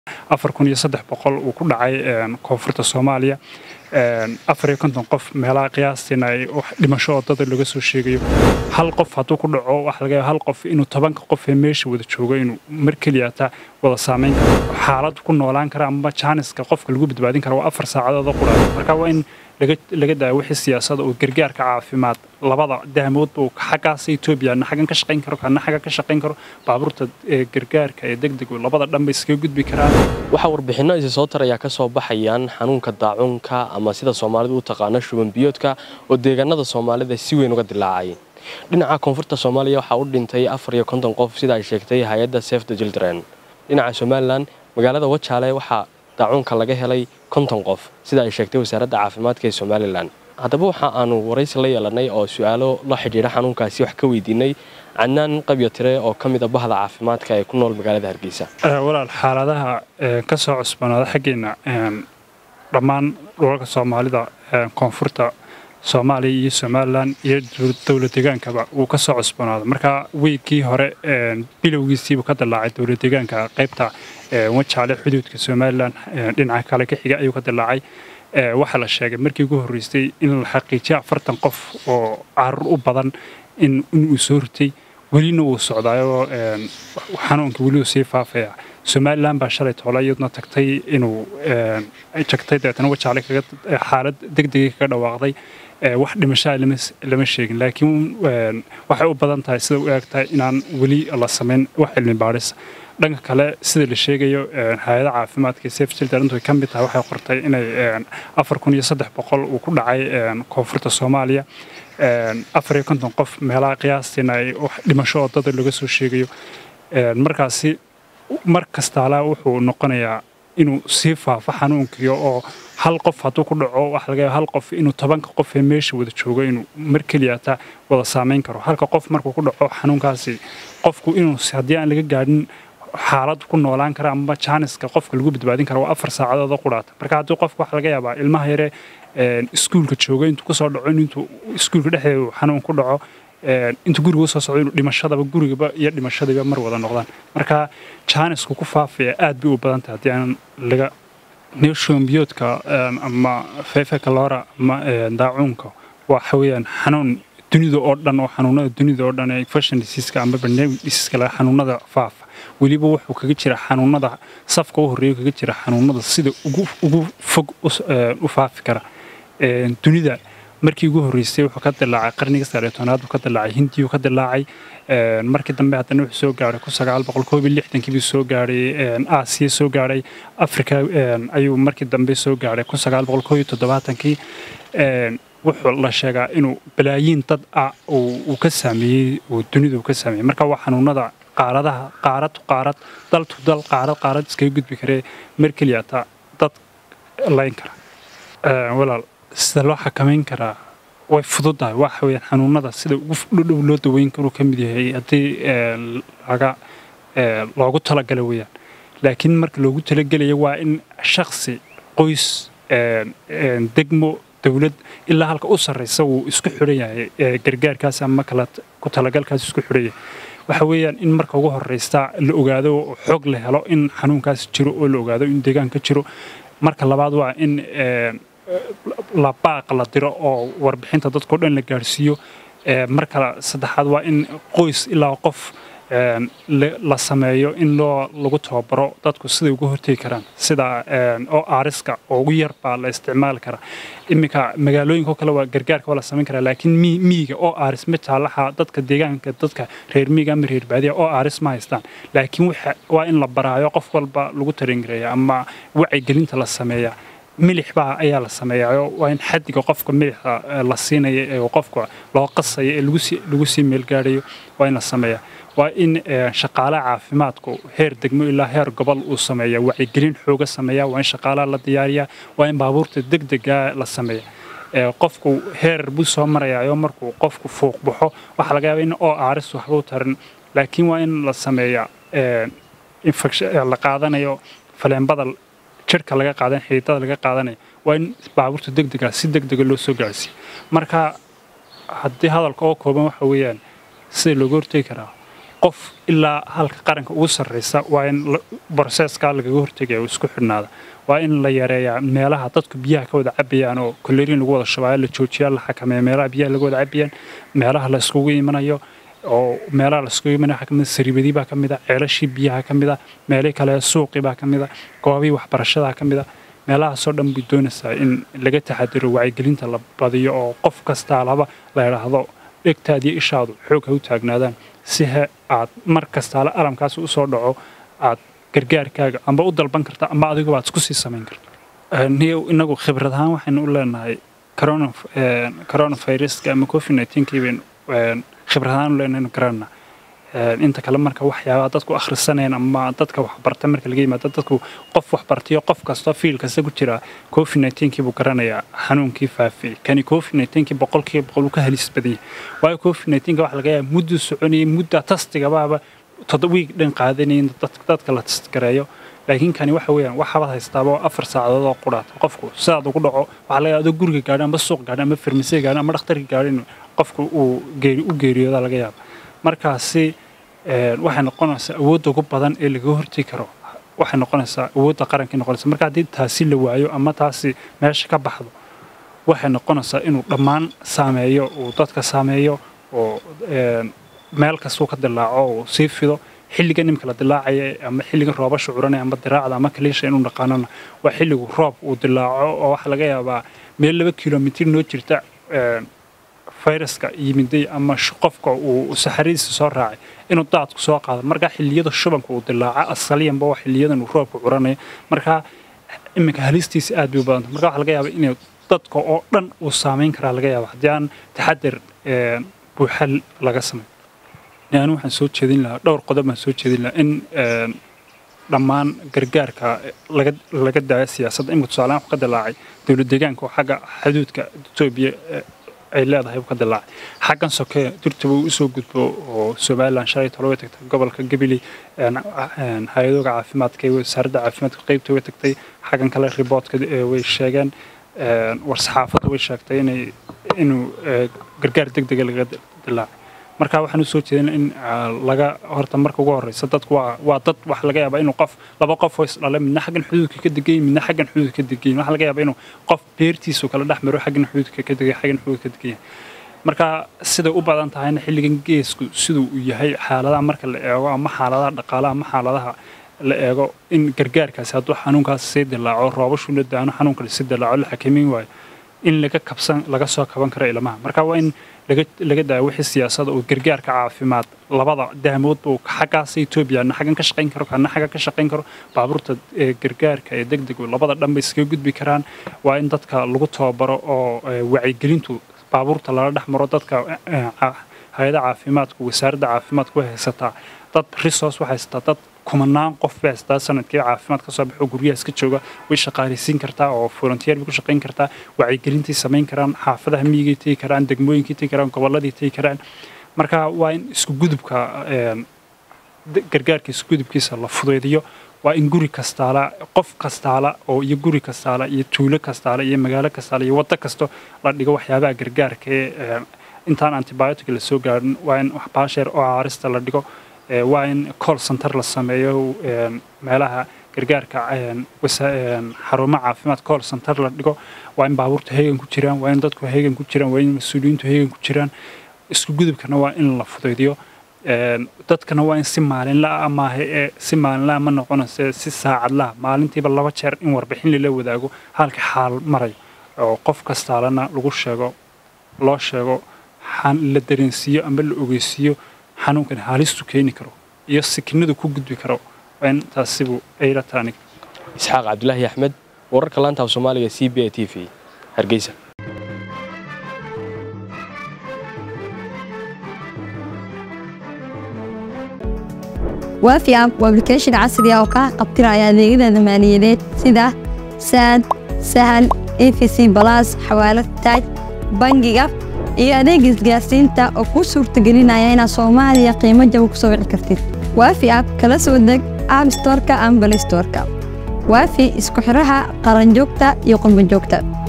afar kun iyo saddex boqol uu ku dhacay koonfurta soomaaliya afar iyo konton qof meelaha qiyaastiina ay dhimasho oo dada laga soo sheegayo hal qof hadduu ku dhaco waxa laga yaaba hal qof inuu tobanka qof ee meesha wada joogo inuu mar keliyata wada saamayn karo xaalad ku noolaan kara ama jaaniska qofka lagu badbaadin kara waa afar saacadood oo qura marka waa in laga daaya wixii siyaasada oo gargaarka caafimaad labada dahmoodba uu xaggaas Ethiopia na xagan ka shaqayn karo kana xaga ka shaqayn karo baabuurta gargaarka ee degdeg labada dhanba iskaga gudbi karaan waxa warbixino isa soo taraya ka soo baxayaan xanuunka daacunka ama sida Soomaalidu u taqaano shuban biyoodka oo deegaanada Soomaalida si weyn uga dilaacay dhinaca koonfurta Soomaaliya waxa uu dhintay 450 qof sida ay sheegtay hay'adda Save the Children dhinaca Somaliland magaalada Wajaale waxa daacunka laga helay konton qof sida ay sheegtay wasaaradda caafimaadka ee somalilan haddaba waxa aanu waraysi la yeelanay oo su-aalo la xidhiidha xanuunkaasi wax ka weydiinay cadnaan qabyo tire oo ka mid a bahda caafimaadka ee ku nool magaalada hargeysa walaal xaaladaha ka soo cusbanaada xaggeena dhammaan dhulalka soomaalida koonfurta soomaaliya iyo somalilan iyo dowla degaankaba uu ka soo cusbanaado marka weygkii hore bilowgiisiibuu ka dilaacay dowla degaanka qaybta wajaale xuduudka somalilan dhinaca kale ka xiga ayuu ka dilaacay waxaa la sheegay markii ugu horreysay in la xaqiijiya afartan qof oo carur u badan inuu soo ritay welina uu socdaayoo xanuunka weli uu sii faafaya somalilan baa shalay toole iyaduna tagtay inuu jagtay dabeetana wajaale xaalad degdegay kaga dhawaaqday wax dhimashaa lama sheegin laakiin waxay u badan tahay sida u eeg tahay inaan weli la samayn wax cilmi baadhis dhanka kale sida la sheegayo hay-ada caafimaadka safe children intu ka mid tahay waxay qortay inay afar kun iyo saddex boqol uu ku dhacay koonfurta soomaaliya afar iyo konton qof meelaha qiyaastiina ay dhimasho oo dada laga soo sheegayo markaasi mar kastaala wuxuu noqonayaa inuu sii faafo xanuunkiyo oo hal qof hadduu ku dhaco waxa laga yaaba hal qof inuu tobanka qof ee meesha wada joogo inuu mar keliyata wada saamayn karo halka qof markuu ku dhaco xanuunkaasi qofku inuu haddii aan laga gaadhin xaalad ku noolaan kara ama jaaniska qofka lagu badbaadin kara waa afar saacadood oo quraata marka haddii qofka waxa laga yaabaa ilmaha yare iskuulka jooga intuu kusoo dhaco intuu iskuulka dhexdeedu xanuun ku dhaco intuu guriga usoo socdo inuu dhimashadaba gurigaba iyo dhimashadiiba mar wada noqdaan marka jaanisku ku faafaya aad bay u badan tahay haddii aan laga neeshombiyoodka ama feefekalora ama daacuunka waxa weeyaan xanuun dunida oo dhan oo xanuunada dunida oo dhan ee infection diseaseska ama pandemic diseaseska laga xanuunada faafa weliba wuxuu kaga jira xanuunada safka u horreeya kaga jira xanuunada sida ugu ugu fog u faafi kara dunida markii ugu horreysay wuxuu ka dilaacay qarniga sagaaliyo tobnaad buu ka dilaacay hindiyuu ka dilaacay markii dambe haddana wuxuu soo gaaray kun sagaal boqol koob iyo lixdankii buu soo gaaray aasiya soo gaaray afrika ayuu markii dambe soo gaaray kun sagaal boqol koob iyo toddobaatankii wuxuu la sheegaa inuu balaayiin dad ah uu ka saameeyey uu dunida uu ka saameeyey marka waa xanuunada qaaradaha qaarad qaarad dal tu dal qaarad qaarad iskaga gudbi karee mar keliyata dad layn kara walaal sida loo xakamayn karaa way fududahay waxa weeyaan xanuunada sida ugu dhudhow loo daweyn karuu ka mid yahay haddii laga loogu talagala weeyaan laakiin marka loogu talagelayo waa in shakhsi qoys degmo dowlad ilaa halka u sarraysa wuu isku xidhan yahay gargaarkaas ama kala ku talagalkaas isku xidhan yahay waxa weeyaan in marka ugu horreysta la ogaado oo xoog la helo in xanuunkaas jiro oo la ogaado in deegaanka jiro marka labaad waa in la baaq la diro oo warbixinta dadkao dhan la gaadhsiiyo marka saddexaad waa in qoys ilaa qof la sameeyo in loo lagu tababaro dadku siday uga hortegi karaan sida oo aariska oo ugu yar baa la isticmaali karaa iminka magaalooyinka oo kale waa gargaarka waa la samayn karaa laakiin miyiga oo aaris ma jaalaha dadka deegaanka dadka reer miyiga ama reer baadiya oo aaris ma haystaan laakiin waa in la baraayo qof walba lagu taringareeya ama wacyigelinta la sameeya milix baa ayaa la sameeyaa waa in xadiga qofka milixa la siinaya ee qofka loo qasaya ee lagu sii meelgaadhayo waa in la sameeyaa waa in shaqaalaha caafimaadku heer degmo ilaa heer gobol uu sameeya wacyigelin xooga sameeya waa in shaqaalaha la diyaariyaa waa in baabuurta degdega la sameeya qofku heer buu soo marayaayo markuu qofku fuuq baxo waxaa laga yaaba in oo aaris waxba u tarin laakiin waa in la sameeya la qaadanayo faleenbada jirka laga qaadan xididada laga qaadanayo waa in baabuurta degdega si degdega loo soo gaarsiiyo marka haddii hadalka oo kooban waxa weeyaan sida looga hortegi karaa qof ilaa halka qaranka ugu sarreysa waa in broseeskaa lagaga hortegaya oo isku xidhnaada waa in la yareeyaa meelaha dadku biyaha ka wada cabayaan oo kolerin lagu wada shabaayo la joojiyaa la xakameeya meelaha biyaha laga wada cabayaan meelaha la iskugu imanayo oo meelaha la iskugu imanayo waxaa kamid sariibadii baa ka mid a ceelashii biyaha ka mid a meelihii kale suuqii baa ka mid a goobihii waxbarashada ka mid a meelahaasoo dhan bay doonaysaa in laga taxadiro wacyigelinta la badiyo oo qof kastaa laba la idhaahdo dhegtaadiyo ishaadu xoog ha u taagnaadaan si he aad mar kastaale alamkaas u soo dhaco aad gargaarkaaga amba u dalban karta ama adiguba aad isku sii samayn karto niyow inagu khibrad ahaan waxaynu u leenahay coronaviruska ama covid nineteen-kii baynu khibrad ahaan u leenahay garanna inta kale marka waxyaabaha dadku akhrisanayaan ama dadka waxbarta marka laga yimaado dadku qof waxbartayo qof kastoo fiil kasta ku jira covid nineteen-kii buu garanayaa xanuunkii faafiyey kani covid nineteen-kii boqolkiiba boqol uu ka halis badan yahay waayo covid nineteen-ka waxa laga yaaba mudduu soconayay mudda tastigabaaba toddobiig dhan qaadanayay dadka la tastgareeyo laakiin kani waxa weeyaan waxaabad haystaaba afar saacadood oo qudhaata qofku sidaad ugu dhaco waxaa laga yaaba adoo guriga gaadhin ama suuq gaadhin ama farmasiya gaadhin ama dhakhtarka gaadhin qofku uu geeri u geeriyooda laga yaaba markaasi waxay noqonaysaa awoodda ugu badan ee laga hortegi karo waxay noqonaysaa awoodda qarankii noqonaysa marka haddii taasi la waayo ama taasi meesha ka baxdo waxay noqonaysaa inuu dhammaan saameeyo uu dadka saameeyo oo meel kastuu ka dilaaco uu sii fido xilligan imika la dilaacaya ama xilligan roobasha curanaya ama diraacda ama kaliisha inuu dhaqaanana waa xilligu roob uu dilaaco oo waxaa laga yaabaa meel laba kilomitir noo jirta fayraska yimiday ama qofka uu saxaradiisa soo raacay inuu daadku soo qaado markaa xilliyada shubanka uu dilaaca asaliyanba waa xiliyadan uu roobka curanaya markaa iminka halistiisa aad bay u badanta marka waxaa laga yaaba inay dadka oo dhan uu saameyn karaa laga yaaba haddii aan taxadar buuxal laga samay anu waxaan soo jeedin lahaa dhowr qodob baan soo jeedin lahaa in dhammaan gargaarka laga daayo siyaasadda imika tusaalean wax ka dilaacay dowlad deegaanka oo xagga xuduudka etoobiya ay leedahay uu ka dilaacay xaggan soke durtaba uu usoo gudbo oo somalilan shalay tolo way tagtay gobolka gabiley hay-adooga caafimaadka wasaaradda caafimaadka qeybta way tagtay xaggan kale riboodka way sheegeen war-saxaafaddu way sheegtay inay inuu gargaar deg dega laga dilaacay marka waxaan u soo jeedina in laga horta marka ugu horeysa dadku waa waa dad waxa laga yaabaa inuu qof laba qof oo isdhale midna xaggan xuduudka ka degayin midna xaggan xuduudka ka degayin waxa laga yaabaa inuu qof beertiisu kala dhex maro xaggan xuduudka ka degay xaggan xuduudka ka degayin marka siday u badan tahayna xilligan geesku siduu uu yahay xaaladaha marka la eego ama xaaladaha dhaqaalaha ama xaaladaha la eego in gargaarkaasi hadduu xanuunkaas sii dilaaco roobashu la daano xanuunka sii dilaaco la xakameyn waayo in laga kabsan laga soo kaban karo ilmaha marka waa in laga daayo wixii siyaasada oo gargaarka caafimaad labada dahmoodba uu xaggaas etoobiya na xaggan ka shaqayn karo kana xaggan ka shaqayn karo baabuurta gargaarka ee deg deg labada dhan bay iskaga gudbi karaan waa in dadka lagu tababaro oo wacyigelintu baabuurta lala dhex maro dadka hay-ada caafimaadku wasaaradda caafimaadku way haysataa dad resource waxay haysataa dad kumanaan qof bay haysataa sanadkii caafimaad ka soo baxo guryahaas ka jooga way shaqaalaysiin kartaa oo volunteer bay ku shaqayn kartaa wacyigelintay samayn karaan xaafadaha miyigay tegi karaan degmooyinkay tegi karaan gobolladii tegi karaan marka waa in isku gudubka gargaarka isku gudubkiisa la fudaydiyo waa in guri kastaala qof kastaala oo iyo guri kastaala iyo tuulo kastaala iyo magaalo kastaala iyo waddo kasto la dhigo waxyaabaha gargaarka ee intaan antibiotic la soo gaadhin waa in waxbaasheer oo caarista la dhigo waa in call center la sameeyo meelaha gargaarka xarumo caafimaad call center la dhigo waa in baabuurta heegan ku jiraan waa in dadku heegan ku jiraan waa in mas-uuliyiintu heegan ku jiraan isku gudubkana waa in la fudaydiyo dadkana waa in si maalinlaa maaha ee si maalinlaa ma noqonayse si saacadlaha maalintiiba laba jeer in warbixin lala wadaago halka xaal marayo oo qof kastaalana lagu sheego loo sheego la dareensiiyo ama la ogeysiiyo xanuunkan haalistu keeni karo iyo sikinadu ku gudbi karo in taasibu ayla taanig isxaaq cabdulaahi axmed wararka laanta af soomaaliga c b a t v hargeysa waafi app waa application casri ah oo kaa qabtiraya adeegyada maaliyadeed sida saad sahal efc balas xawaalad taaj bangiga iyo adeega isgaarsiinta oo kuu suurtagelinaya inaad soomaaliya qiimo jaba ku soo wici kartid waafi app kala soo deg app storka ama balistorka waafi isku xidhaha qaranjoogta iyo qurbanjoogta